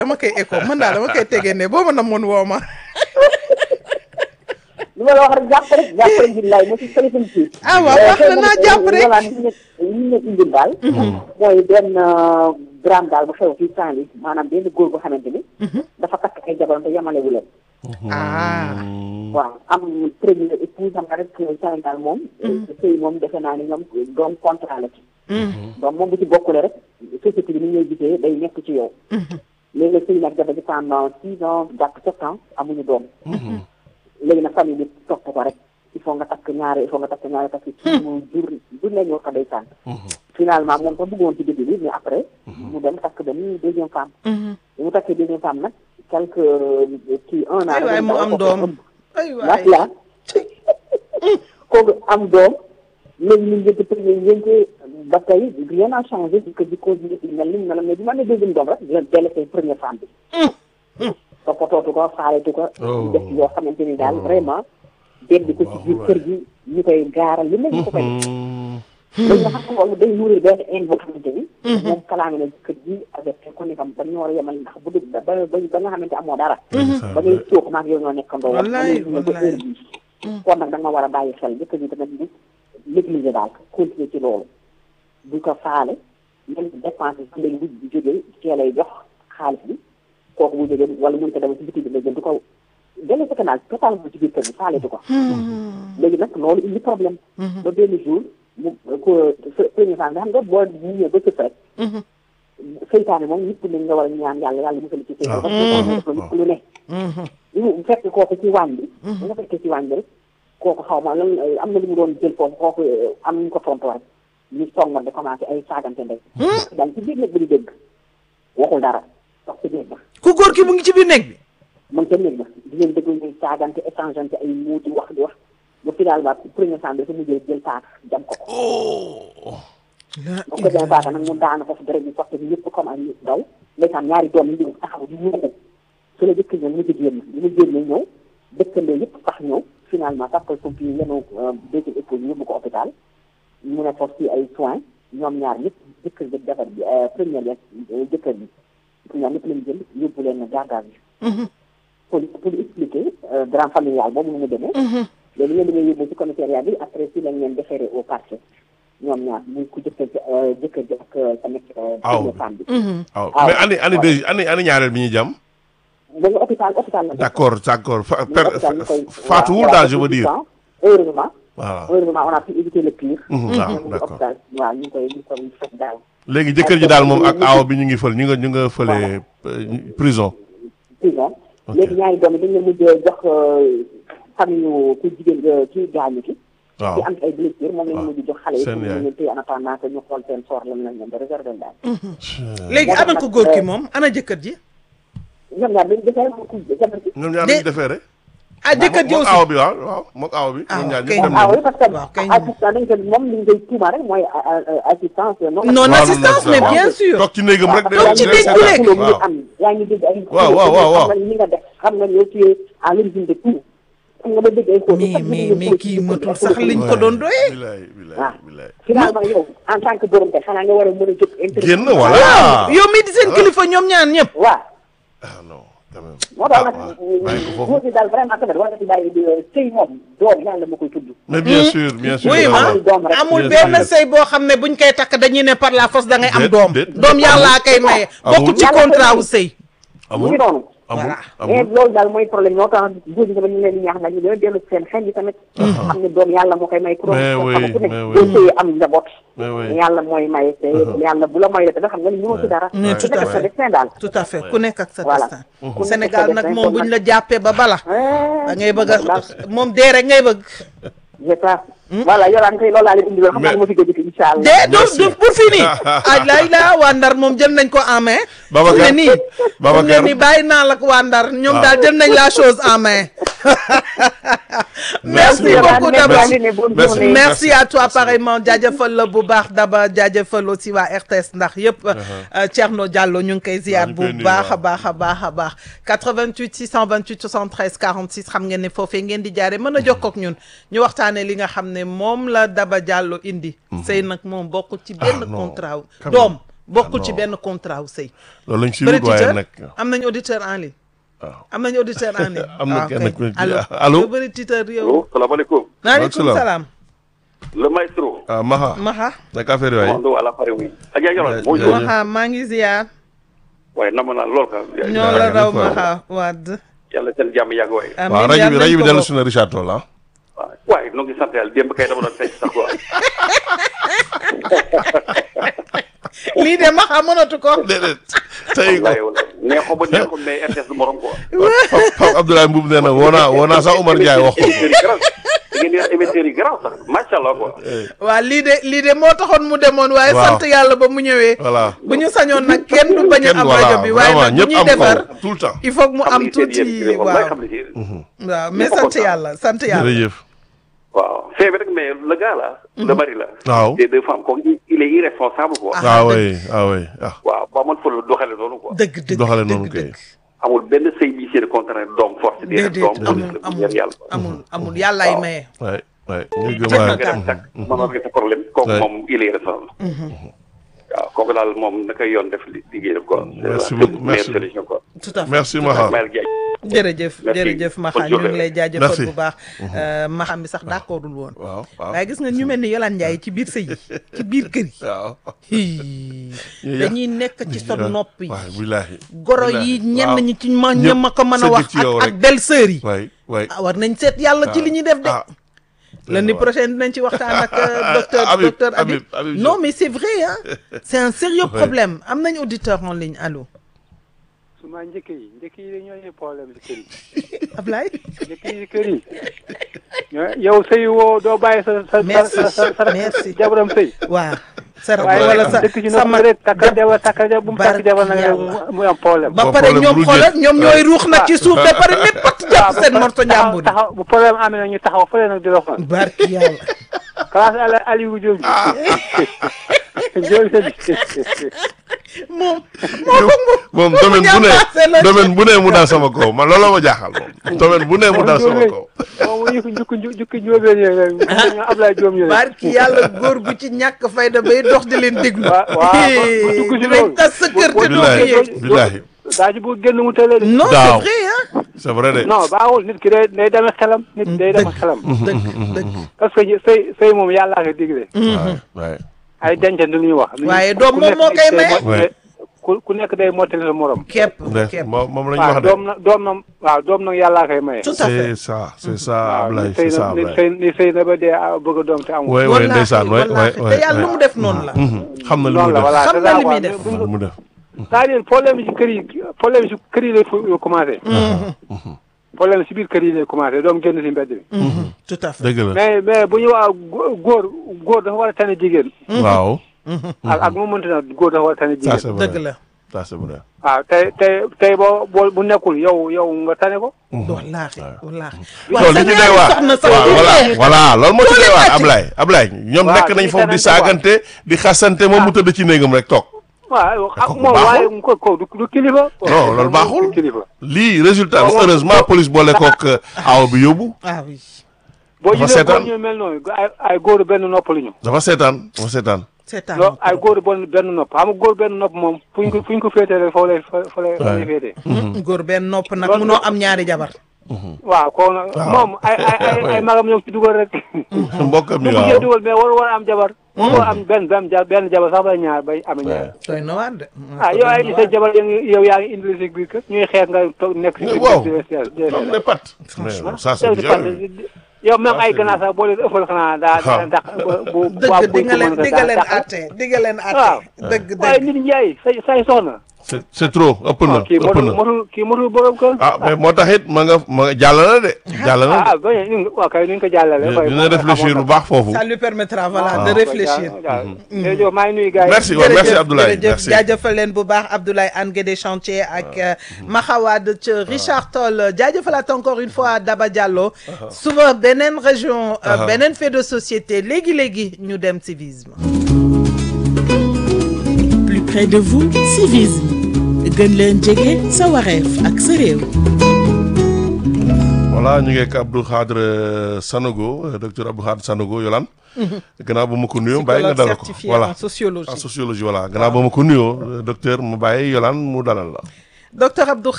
dama koy écho man daal dama koy tegee ne boo ma namoon woo ma li ma la wax rek jàpp rek jàpp rek billaay mo si sëriñ si ah waaw wax na naa jàpp rek voilà li ñu li ñu indil daal mooy benn drame daal bu xew fii Saint-Louis maanaam benn góor boo xamante ni dafa takk ay jabaram te yemalewu leen ah waaw am premier épouse xam nga rek Sénégal moom sëy moom defe naa ni ñoom doom contrat la ci donc moom bu ci bokkule rek société bi ni ñuy gisee day nekk ci yow léegi nag sëy nag jabar ji pendant six ans jàpp sept ans amuñu doom léegi nag famille bi topp ko rek il faut nga takk ñaare il faut nga takk ñaare parce que kii mu jur du ne ñoo ko day sànn finalement moom ko bëggoon ci début bi mais après mu dem takk benn deuxième femme bi mu takkee deuxième femme nag quelque kii un an ay waay mu am doom ay waay nag la kooku am doom léegi ñu njëkk premier njëkk ba tey rien n'a changé di ko di continuer di mel ni mu meloon mais bi ma ne deuxième doom rek la délaissé première femme bi toppatootu ko faaletu ko def yoo xamante ni daal vraiment dégg ko ci biir kër gi ñu koy gaaral lu mel ni ko koy léegi nga xam ne loolu day nourrir benn haine boo xamante ni moom kalaame na kër gi avec ko ni kam ba ñu war a yemal ndax bu dul ba ba ba nga xamante amoo dara ba ngay suux maag yow ñoo nekkandoo wax wallaay ba ba heure bii kon nag da nga war a bàyyi xel jëkkër ji tamit ni négliger daal continuer ci loolu bu ko faale même dépense bi léegi bu bu jógee cee lay jox xaalis bi kooku bu jógee wala mënu ko dem ci biti bi la jël du ko delloo sa canal totalement ci biir kër gi faaletu ko léegi nag loolu indi problème ba benn jour mu ko premier femme nga xam nga boo ñëwee ba sëf rek seytaane moom nit ku ne nga war a ñaan yàlla yàlla musal ci seytaane parce que def nit ku lu ne bu fekk kooku ci waañ bi bu nga fekkee ci waañ bi rek kooku xaw ma lan am na lu mu doon jël foofu kooku am ñu ko tontoo rek ñu songoon di commencé ay saagante ndey daal ci biir néeg ba di dégg waxul dara sax ci néeg ba ku góor ki mu ngi ci biir néeg bi mu ngi ca néeg ba di leen déglu ñuy saagante échangeante ay muuti wax di wax ba finalement premier femme bi dafa mujjee jël paaka jam ko ko bu ko jëlee paaka nag mu daanu foofu dara ñu soxla ñëpp comme ay nit daw ndeysaan ñaari doom yi ñu taxaw di ñëw su la jëkk ñëw mu ci génn li mu génne ñëw dëkkandoo yëpp sax ñëw finalement sapeur pompier yenu deuxième épouse yóbbu ko hôpital mu ne foofu ci ay soins ñoom ñaar ñëpp jëkkër bi defar bi première bi jëkkër bi ñoom ñëpp lañ jël yóbbu leen garde à vue pour pour expliquer drame familial boobu mu demee léegi ñeen dañuy yóbbu ci commissariat bi après si lañ leen déféré au parquet ñoom ñaar muy ku jëkkër ji jëkkër ji ak tamit première femme bi waaw mais ani ani deux ani ani ñaareel bi ñuy jàmm da nga hôpital hôpital la d' accord d' accord fa per hôpital ñu koy faatuwul daal je veux dire heureusement voilà heureusement on a pu éviter le pire waaw ñu d' accord hôpital waaw ñu ngi koy ñu ngi koy fekk daal léegi jëkkër ji daal moom ak aaw bi ñu ngi fël ñu nga ñu nga fële prison prison léegi ñaari doom yi dañ leen mujjee jox famille ku jigéen ki gaañu ki waaw ci am ay blessure moom lañu mujj jox xale yi seen pour yaay. ñu leen téye en attendant que ñu xool seen sort lan lañ leen di réserver daal léegi moo tax ana nag, ko góor ki euh, moom ana jëkkër ji ñoom ñaar dañu defee mu ku jabar ji ñoom ñaar De- ñu defee rek ah jëkkër ji mook aussi aaw bi waaw waaw mook aaw bi Ah, ñoom ñaar ok. ñëpp dem ah nañu oui parce que Waaw, kay. assistant dañ ko moom li ñu koy tuuma rek mooy a- a- a- assistance non non waaw, assistance non, mais non. bien sûr toog ci néegam rek Toog ci néeg bi rek. xuloo mu ngi waaw am yaa ngi dégg ay Waaw, waaw, waaw, waaw. xam nga li nga def xam nga yow tu es à l'origine de tout xam nga ba dégg ay xuloo mais mais mais kii matul sax liñ ko doon doyee bilaay bilaay waaw bilaay finalement yow en tant que borom te xanaa nga war a mën a jóg interview génn voilà waaw yow mii di seen kilifa ñoom ñaar ñëpp waaw ah non quand même moo tax ah nag waaw bàyyi ko foofu góor gi daal vraiment tamit war nga ci bàyyi di sëy moom doom yàlla ma koy tudd mais bien sûr bien sûr oui ma waaw. doom rek. amul Bien benn sûr. sëy boo xam ne buñ koy takk dañuy ne par la force da ngay am Déet, doom déet. doom yàllaa koy maye Amul. bokk ci Yàlla contrat koy wu sëy mu amul ngi noonu amul Voilà. mais amul loolu daal mooy problème moo tax góor ñi tamit ñu leen di ñaax nag ñu gën a dellu seen xel yi tamit xam ne doom yàlla moo koy may ku doon Mais ko oui, xam ku nekk mais oui. doo sëyee am njaboot mais oui yàlla mooy maye te yàlla bu la may la tamit xam nga ni ñëw ci dara Mais tout ku nekk à sa fait. destin daal tout à fait ku nekk ak sa Voilà. destin Ku nekk Sénégal sa nag destin, moom kon buñ nag- la jàppee ba bala da ngay bëgg a moom dee rek ngay bëgg je pense voilà yolaan koy loolu laa leen indi loon xam naa Mais- ma fi gëj a incha allah dee doo Merci. du pour fini aj lay la waa Ndar moom jël nañ ko en main Babacar. fu ne nii fu ne Babacar. nii bàyyi naa la ko waa Ndar ñoom Waaw. daal jël nañ la chose en main merci Merci. beaucoup Daba Merci. Merci. merci Merci. à toi pareillement jaajëfal la bu baax Daba jaajëfal aussi waa RTS ndax yëpp euh, Thierno Diallo ñu ngi koy ziar ñu bu koy nuyu, baax a waaw. baax a baax a baax 88 628 73 46 xam ngeen ne foofee ngeen di jaare mën a jokkoo ak ñun ñu waxtaanee li nga xam ne moom la Daba Diallo indi sëy nag moom bokk ci benn non. contrat wu Quand doom bokkul ci non. benn contrat wu sëy loolu lañ si bëri wut waaye titeur nag am nañu auditeur en ligne waaw am nañu auditeur en ligne Am na waaw, kenn ok. ku ci- allo allo? yow bëri titeur yow Allô, salaamaaleykum. maaleykum salaam. salaam Le maestro. ah Maha Maxa naka affaire yooyu Mondo à l'appareil, oui. Adja Yoro, Ja- bonjour. jaajëf. Maxa maa ngi ziar waaye nam naa lool ka. ñoo la jaajëf raw waay. Maxa wadd yàlla seen jàmm yàgg waaye. amiin waaw rajo yàlla bi nañ rajo bi ko dellu bokk. si na Richard Toll ah waaw waaye noo ngi sant yàlla démb kay dama doon fecc sax quoi. lii de Maxa mënatu ko déedéet tey ko wallaahi wallaahi neexoo ba neexul mais RTS du morom quoi. Pape Pape Abdoulaye Mboub nee na woo naa woo naa sax Omar Ndiaye wax ko émetteurs yi garaaw da ngeen di wax émetteurs yi garaaw sax macha allah quoi. waa lii de lii de moo taxoon mu demoon waaye Waaw. sant yàlla ba mu ñëwee voilà bu ñu sañoon nag kenn du bañ a kenn am voilà rajo bi waaye vraiment nag bu ñëpp ñuy am defar ko tout le temps il faut que mu xam am li seen tuuti yéen wallaay waaw xam li seen. waaw mais ñëpp a sant kontaan. yàlla sant yàlla jërëjëf waaw c'est vrai rek mais le gars là. le mari là. waaw des deux femmes comme il est irresponsable quoi. Ah, ah dëgg. oui ah oui ah waaw ba man fa la doxale noonu quoi. dëgg dëgg doxale dëgg noonu kay dëgg amul benn sëy bi seen contraire doom force. déedéet doom amul police la bu amul ñaan yàlla. amul amul yàllaay Waaw. maye waay waay ñu gëm Jeex na waay tàkk. nga dem takk mën a régler sa problème kooku Ouais. moom il est responsable waaw kooku daal moom na koy yoon def li- liggéeyam quoi Merci c'est la beaucoup, meilleure merci. solution quoi tout à fait merci tout à Maha Mayel Diagne jërëjëf Merci. jërëjëf Maxa Bonne ñu ngi journée. lay jaajëfal Merci. bu baax Maxa mi sax d'accordul woon waaw waaw waaye gis nga ñu mel ni Yolande Ndiaye ci biir sëy yi ci biir kër yi waaw hii, Ñu dañuy nekk ci sa nopp yi waay billaahi goro yi ñenn waaw. ñi ci ma Ñëpp ña ma ko mën a sëgg wax ci yow ak ak rek. belle-sœur yi waay waay ah war nañ seet yàlla ci li ñuy def de ah lundi prochain dinañ ci waxtaan ak euh, docteur Habib, docteur Habib Habib, Habib non Diop. mais c'est vrai hein c'est un sérieux Ouais. problème am nañ auditeur en ligne allo su ma njëkk yi njëkk yi dañoo ñëw problème ci kër yi Ablaye njëkk yi ci kër yi ñoo- yow sëy woo doo bàyyi sa sa Merci, sa sa sa merci. jabaram sëy waaw sa rakk waaye wala sa dëkk ci sa nopp mag rek takkal jabar takkal jabar bu mu takk Barke jabar nag Yàlla. mu am problème ba Bon, pare problème ñoom bu xoolal jël. ñoom ñooy ruux nag ci suuf ba pare ne pat jàpp waaw seen ba morto taxaw njàmbur yi taxaw bu problème amee nag ñu taxaw fële nag di la xool barki yàlla classe ala Aliou Diop Diop moom moo ko moom moo ko domaine bu ñambaase la ne domaine bu ne mu daal sama kaw man looloo ma jaaxal moom domaine bu ne mu daal sama kaw moom mu yëkk jukki jukki jóobeen yi rek ñu Ablaye Diop ñu rek barki yàlla góor gu ci ñàkk fayda bay dox di leen déglu waaw waaw bu dugg si dinañ loolu. tas sa kër te doo ko billaahi yëg billaahi daa ci bu génn mu tële de non c'est Daaw. vrai hein c'est vrai de non baaxul nit ki day day demee xelam nit day demee xelam dëgg dëgg parce que sëy sëy moom yàllaa ko digle waay waay ay dencante lu ñuy wax Waaye doom moom moo koy maye. Ouais. ku ku nekk day mottali sa morom képp de képp moom moom la ñu waaw wax de doom na doom na waaw doom nag yàllaa koy maye tout à fait c'est ça c'est ça waaw Ablaye ni c'est sëy ça na ni Ablaye sëy ni sëy na ba dee ah, bëgg a doom te amul waay waay ndeysaan waay waay wallaahi te yàlla lu mu def noonu la xam na lu noonu mu la def voilà Xam c'est na ça, li muy waaw. def. Mais bu- lu mu def c'est-à-dire problème yi ci kër yi problème yi ci kër yi lay fu- commencé problème si biir kër yi lay commencé doom génn si mbedd bi tout à fait dëgg la mais mais bu ñu wax góor góor dafa war a tane jigéen waaw ak ak mu mënti na góor dafa war a tane ça jigéen c'est vrai dëgg la ça c'est vrai waaw tey tey tey boo boo bu nekkul yow yow nga tane ko wallaahi wallaahi loolu li ci doy waar soxna sax waaw bu voilà dee. voilà loolu moo ci doy waar wàcc. Ablaye Ablaye ñoom Waaw, nekk nañ dañuy foofu di tenante saagante di xasante moom mu tëdd ci néegam rek toog waaw ak kooku moom baaxul. waaye ko ko du du kilifa Non, loolu baaxul. du kilifa lii résultat Waaw, heureusement waaw. police boole kook aw bi yóbbu ah oui boo Dafa gisee góor seetaan. ñu mel noonu ay ay góor benn nopp la ñu dafa seetaan dafa seetaan c'est à loolu ay góor benn benn nopp xam nga góor benn nopp moom fu ñu ko fu ñu ko féetee rek foo lay fa fa lay fa lay féetee góor benn nopp nag Loolu- munoo am ñaari jabar waaw kon nag moom ay ay ay ay magam ñoo ci dugal rek mbokkam ñu yi ko waaw dugal mais waru war a am jabar waru war a am benn benn ja- benn jabar sax bay ñaar bay amee ñaar doy na waar de ah yow ay sa jabar yaa ngi yow yaa ngi indi si biir kër ñuy xeex nga toog nekk si biir Waaw. kër di- di- di- am ne pat mais ça c'est yow di bien fàtte yow même ay ganaar sax boo leen ëffal xanaa daa daa waaw. ndax bu bu waaw dëgg buy di nga leen commencé di nga leen daa atte di nga leen waaw atte dëgg waaye dëgg nit njaay say say soxna c'est c'est trop ëpp na kii ëpp motul na motul kii motul borom kër ah mais moo tax it ma nga ma nga jàll na de jàll na ah ba ñu waaw kay ni ñu ko jàllale de dina réfléchir bu baax foofu ça lui permettra voilà de waaw. réfléchir jërëjëf maa ngi nuyu gars yi merci waaw merci Abdoulaye jërëjëf merci jaajëfal leen bu baax Abdoulaye Anne Guédé chantier ak Maxawad ca Richard Toll jaajëfalaat encore une fois Daba Diallo suba beneen région euh, beneen fait de société léegi léegi ñu dem civisme plus près de vous civisme gën leen jege sa wareef ak sa réew voilà ñu ngi ak Abdou Khadre Sanogo euh, docteur Abdou Khadre Sanogo Yolande. gannaaw ba ma ko nuyoo bàyyi nga dalal ko certifié voilà en sociologie en sociologie voilà gannaaw ba ma ko nuyoo euh, docteur mu bàyyi Yolande mu dalal la. docteur Abdou